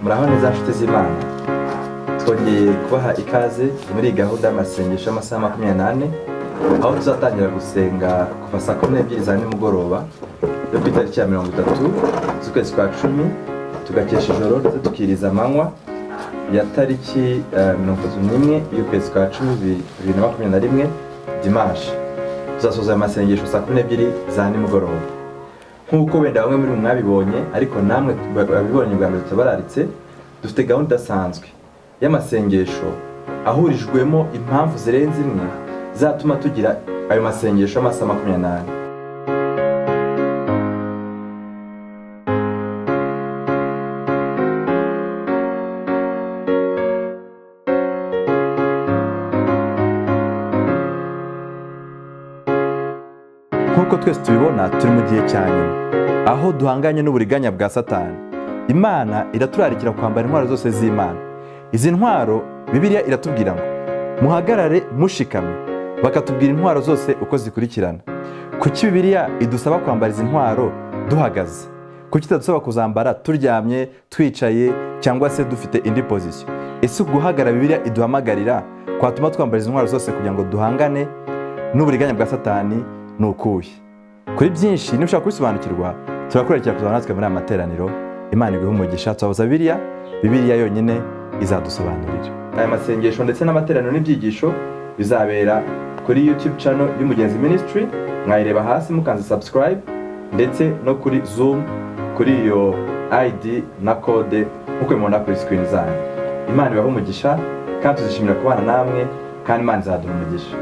mwiza nshuti z'imana twongeye kubaha ikaze muri iyi gahunda y'amasengesho y'amasaha makumyabiri n'ane aho tuzatangira gusenga kuva saa kumi n'ebyiri za nimugoroba yo ku itariki ya mirongo itatu z'ukwezi kwa cumi tugakesha ijoro ndetse tukiriza amanywa ya tariki eh, mirongo itatu n'imwe y'ukwezi kwa cumi bi- bibiri na makumyabiri na rimwe dimanshi tuzasoza aya masengesho saa kumi n'ebyiri za nimugoroba nk'uko wenda bamwe muri mwe mwabibonye ariko namwe abibonye bwa mbere tutabararitse dufite gahunda idasanzwe y'amasengesho ahurijwemo impamvu zirenze imwe zatuma tugira ayo masengesho y'amasaha makumyabiri n'ane nk'uko twese tubibona turi mu gihe cya nyuma aho duhanganye n'uburiganya bwa satani imana iraturarikira kwambara intwaro zose z'imana izi ntwaro bibiliya iratubwira ngo muhagarare mushikamye bakatubwira intwaro zose uko zikurikirana kuki bibiliya idusaba kwambara izi ntwaro duhagaze kuki itadusaba kuzambara turyamye twicaye cyangwa se dufite indi pozisiyo ese guhagara bibiliya iduhamagarira kwatuma twambara izi ntwaro zose kugira ngo duhangane n'uburiganya bwa satani ni ukuhe kuri byinshi niba ushaka kubisobanukirwa turakurikira kuzaba natwe muri aya materaniro imana iguhe umugisha tubabuza biriya bibiriya yonyine izadusobanurira aya masengesho ndetse n'amateraniro n'ibyigisho bizabera kuri youtube channel y'umugenzi ministry mwayireba hasi mukanze subscribe ndetse no kuri zoom kuri iyo id na kode nk'uko mubona kuri screen zanyu imana ibahe umugisha kandi tuzishimira kubana namwe kandi imana izaduha umugisha